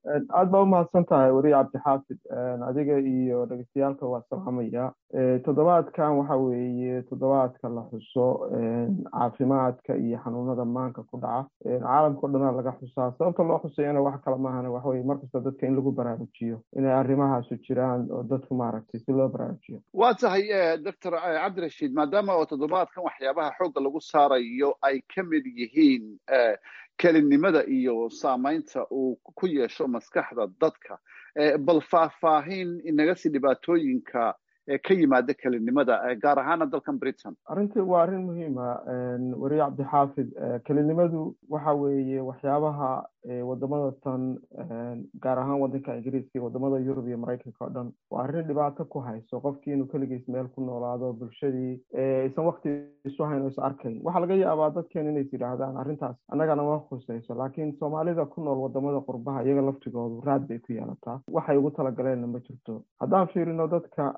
aad baa umahadsan tahay weriye cabdixaafid adiga iyo dhegeystayaaalka waa salaamaya toddobaadkan waxa weeye toddobaadka la xuso caafimaadka iyo xanuunada maanka ku dhaca caalamka o dhanaa laga xusaa sababta loo xusayana wax kale maahane waxaweye markasta dadka in lagu baraarujiyo inay arrimahaasu jiraan oo dadku maaragtay si loo baraarujiyo waa tahay doctor cabdirashiid maadaama oo toddobaadkan waxyaabaha xoogga lagu saarayo ay ka mid yihiin kelinimada iyo saamaynta uu ku yeesho maskaxda dadka bal faahfaahin inaga sii dhibaatooyinka ka yimaada kelinimada gaar ahaana dalkan britain arrintii waa arrin muhiima weriye cabdixaafid kelinimadu waxa weeye waxyaabaha wadamada tan gaar ahaan wadanka ingiriiska iyo wadamada yurub iyo maraykanka o dhan waa arrin dhibaato ku hayso qofkii inuu keligiis meel ku noolaado bulshadii isan wakti isu hayn o is arkayn waxaa laga yaabaa dadkeen inays yidhaahdaan arrintaas annagana ma khusayso laakiin soomaalida ku nool wadamada qurbaha iyaga laftigoodu raad bay ku yeelataa waxay ugu talagaleenna ma jirto haddaan fiirino dadka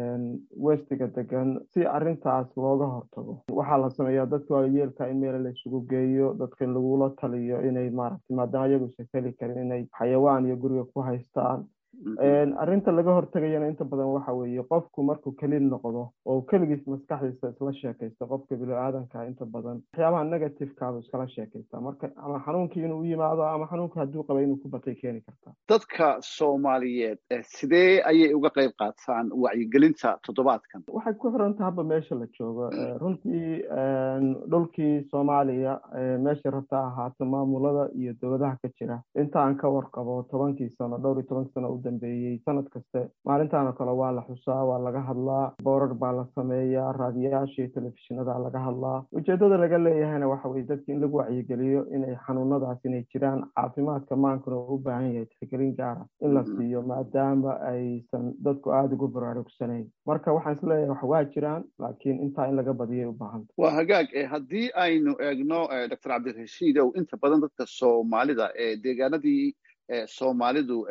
westiga degan si arrintaas looga hortago waxaa la sameeyaa dadka waayeelka in meel la isugu geeyo dadka in lagula taliyo inay maaragtay maadaama iyagu isa heli karin inay xayawaan iyo guriga ku haystaan arrinta laga hortegayana inta badan waxa weeye qofku markuu keli noqdo oo keligiis maskaxdiisa isla sheekaysta qofka bini-aadanka inta badan waxyaabaha negativekaadu iskala sheekaysta marka ama xanuunkii inuu u yimaado ama xanuunka hadduu qaba inuu ku batay keeni karta dadka soomaaliyeed sidee ayay uga qayb qaataan wacyigelinta toddobaadkan waxay ku xiranta haba meesha la joogo runtii dhulkii soomaaliya meesha rabta ahaato maamulada iyo dowladaha ka jira inta aan ka warqabo tobankii sano dhowr iyo toban sano u dambeeyey sanad kaste maalintaanoo kale waa la xusaa waa laga hadlaa boorar baa la sameeyaa raadiyaasha iyo telefishinada laga hadlaa ujeedada laga leeyahayna waxa weye dadki in lagu wacyigeliyo inay xanuunadaas inay jiraan caafimaadka maankuna u baahan yahay tixgelin gaara in la siiyo maadaama aysan dadku aada ugu baraarugsanayn marka waxaan isleeyahay wax waa jiraan laakiin intaa in laga badiyay u baahanta waa hagaag haddii aynu eegno doctor cabdirashiidow inta badan dadka soomaalida ee deegaanadii soomaalidu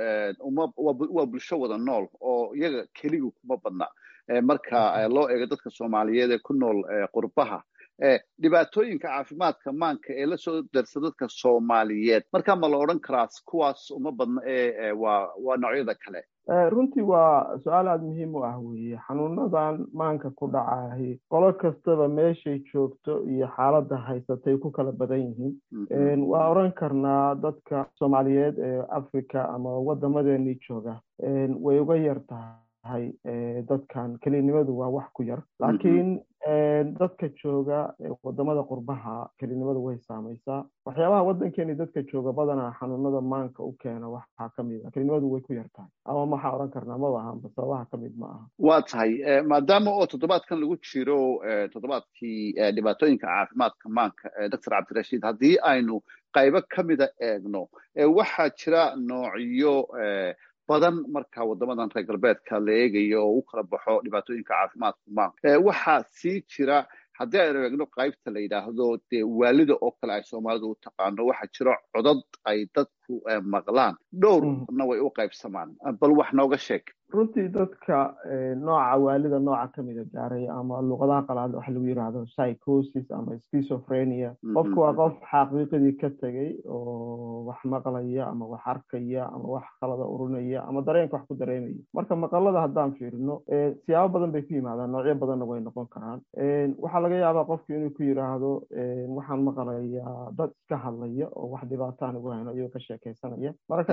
waa bulsho wada nool oo iyaga keligu kuma badna marka loo eego dadka soomaaliyeed ee ku nool qurbaha dhibaatooyinka caafimaadka maanka ee lasoo darsa dadka soomaaliyeed marka ma la odhan karaa kuwaas uma badna ee waa waa noocyada kale runtii waa su-aal aada muhiim u ah weeye xanuunadan maanka ku dhacahi qolo kastaba meeshay joogto iyo xaaladda haysatay ku kala badan yihiin waa oran karnaa dadka soomaaliyeed ee africa ama wadamadeennii jooga way uga yar tahay dadkan kelinimadu waa wax ku yar laakiin dadka jooga wadamada qurbaha kelinimadu way saamaysaa waxyaabaha waddankeeni dadka jooga badanaa xanuunada maanka u keena waxaa ka mid a kelinimadu way ku yar tahay ama maxaa odhan karnaa maba ahanba sababaha ka mid ma aha waa tahay maadaama oo toddobaadkan lagu jiro toddobaadkii dhibaatooyinka caafimaadka maanka doctor cabdirashiid haddii aynu qaybo ka mida eegno waxaa jira noocyo badan marka wadamadan reer galbeedka la eegayo oo u kala baxo dhibaatooyinka caafimaadka maanka waxaa sii jira haddii aynu eegno qaybta la yidhaahdo dee waalida oo kale ay soomaalidu u taqaano waxaa jiro codad ay dadku maqlaan dhowrna way u qaybsamaan bal wax nooga sheeg runtii dadka nooca waalida nooca kamida gaaray ama luqadaha qalaad waxa lagu yidhaahdo psychosis ama schizophrenia qofku waa qof xaqiiqadii ka tegey oo wax maqlaya ama wax arkaya ama wax qalada urinaya ama dareenka wax ku dareemaya marka maqalada haddaan fiirino siyaabo badan bay ku yimaadaan noocyo badanna way noqon karaan waxaa laga yaabaa qofku inuu ku yidhaahdo waxaan maqlayaa dad iska hadlaya oo wax dhibaataan ugu hayno iyagoo ka sheekeysanaya mararka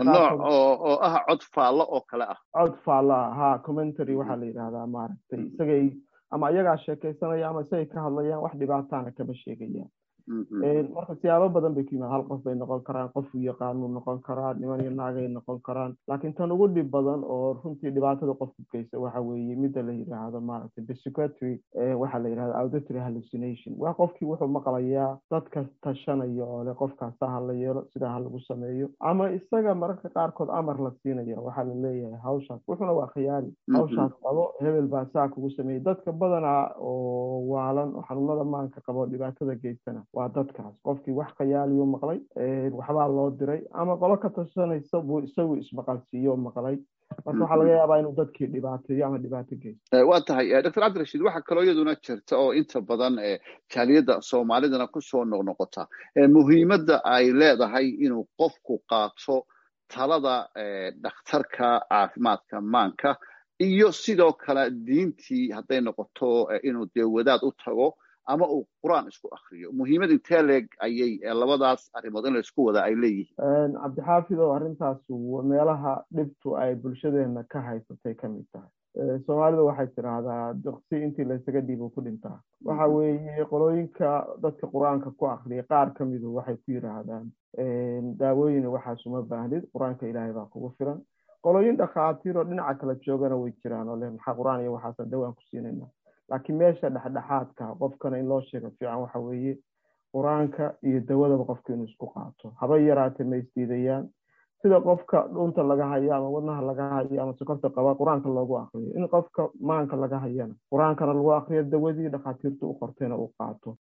oo ah cod faallo oo kale ah cod faallo ha commentary waxaa la yidhahdaa maaragtay isagay ama iyagaa sheekeysanaya ama isagay ka hadlayaan wax dhibaataana kama sheegayaan marka siyaabo badan bay ku yimaad hal qof bay noqon karaan qof u yaqaanuu noqon karaa niman iyo naagay noqon karaan laakiin tan ugu dhib badan oo runtii dhibaatada qofku geysa waxa weeye midda la yidhaahdo maaragtay psychiatry waxaa la yidhahda auditory hallucination waa qofkii wuxuu maqlayaa dadka tashanaya oo le qofkaasa ha la yeelo sidaa ha lagu sameeyo ama isaga mararka qaarkood amar la siinaya waxaa la leeyahay hawshaas wuxuuna waa khiyaali hawshaas qabo hebel baa saa kugu sameeyey dadka badanaa oo waalan oo xanuunada maanka qabo dhibaatada geystana waa dadkaas qofkii wax khayaaliyuu maqlay waxbaa loo diray ama qolo ka tashanaysa buu isagu ismaqalsiiyo maqlay marka waxaa laga yaabaa inuu dadkii dhibaateeyo ama dhibaato geysto waa tahay doctor cabdirashiid waxaa kaloo iyaduna jirta oo inta badan jaaliyadda soomaalidana kusoo noqnoqota muhiimadda ay leedahay inuu qofku qaato talada dhakhtarka caafimaadka maanka iyo sidoo kale diintii hadday noqoto inuu dee wadaad u tago ama uu qur-aan isku akriyo muhiimad intee leeg ayay labadaas arrimood in la isku wada ay leeyihiin cabdixaafid oo arrintaas meelaha dhibtu ay bulshadeena ka haysatay ka mid tahay soomaalida waxay tidhaahdaa duqsi intii laysaga dhiibo ku dhintaa waxa weeye qolooyinka dadka qur-aanka ku akriya qaar ka midu waxay ku yidhaahdaan daawooyin waxaas uma baahnid qur-aanka ilaahay baa kugu filan qolooyin dhakhaatiir oo dhinaca kala joogana way jiraan oo leh maxaa qur-aan iyo waxaasan dawaan ku siinayna laakiin meesha dhexdhexaadka qofkana in loo sheego fiican waxa weeye qur-aanka iyo dawadaba qofka inuu isku qaato haba yaraatee ma isdiidayaan sida qofka dhunta laga hayo ama wadnaha laga hayo ama sokorta qaba qur-aanka loogu akriyo in qofka maanka laga hayana qur-aankana lagu akriyo dawadii dhakhaatiirtu u qortayna uu qaato